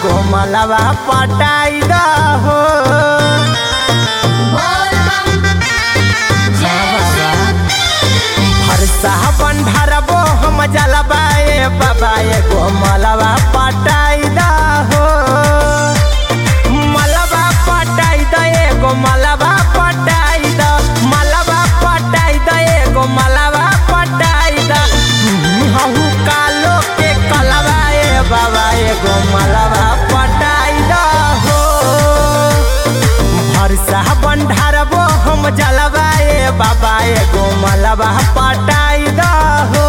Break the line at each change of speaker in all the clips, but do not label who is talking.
एगो मलवा पटाई द हो
बोल बम जय शिव
हरसा बंढरबो हम जलबा ए बाबा एगो मलवा पटाई द हो मलवा पटाई द एगो मलवा पटाई द मलवा पटाई द एगो मलवा पटाई द हहु कालो के कलवा ए बाबा एगो मलवा पटाई द हो भरसा बंढारबो हम जलवा ए बाबा एगो मलबा पटाई द हो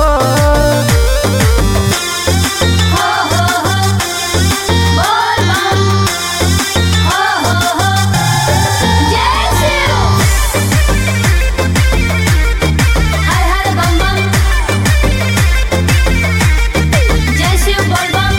हो हो हो बोल बम हो हो हो जय शिव हर हर बम बम जय शिव बोल बम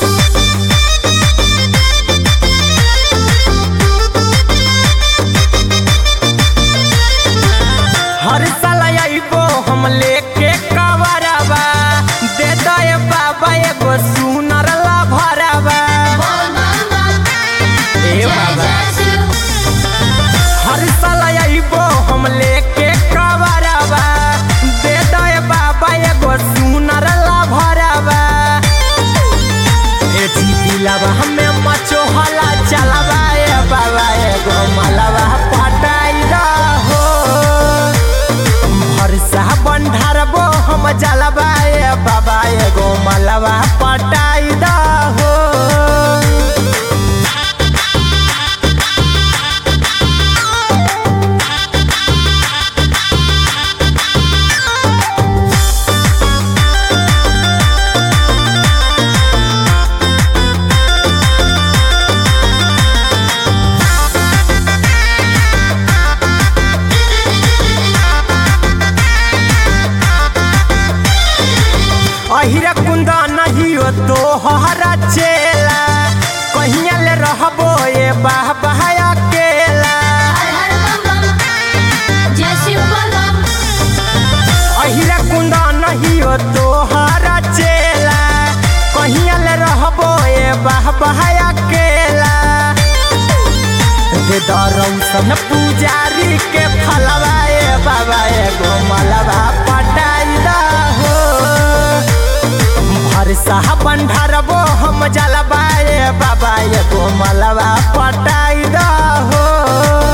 हर साल अइबो हम लेके कवरबा दे दे बाबा एगो सुनर ला भरबा
बोल बम बम
ए
जय
बाबा
जय शिव
हर साल अइबो हम लेके कवरबा दे दे बाबा एगो सुनर ला भरबा ए दिलवा हमें मचो हला चलबा ए बाबा एगो मलबा पटाई द हो भरसा बंढारबो हम जलबा ए बाबा एगो मलबा पटाई द हो अहिरा कुंदा नहीं हो तो हरा चेला कहिया ले रहबो ए बाह बहाया केला
हर हर बम बम जय शिव बोल बम
अहिरा कुंदा नहीं हो तो हरा चेला कहिया ले रहबो ए बाह बहाया केला दे दरौसन पुजारी के फलवा ए बाबा एगो मलबा पटाई दा हो भरसा बंढारबो हम जलबा ए बाबा एगो मलबा पटाई द हो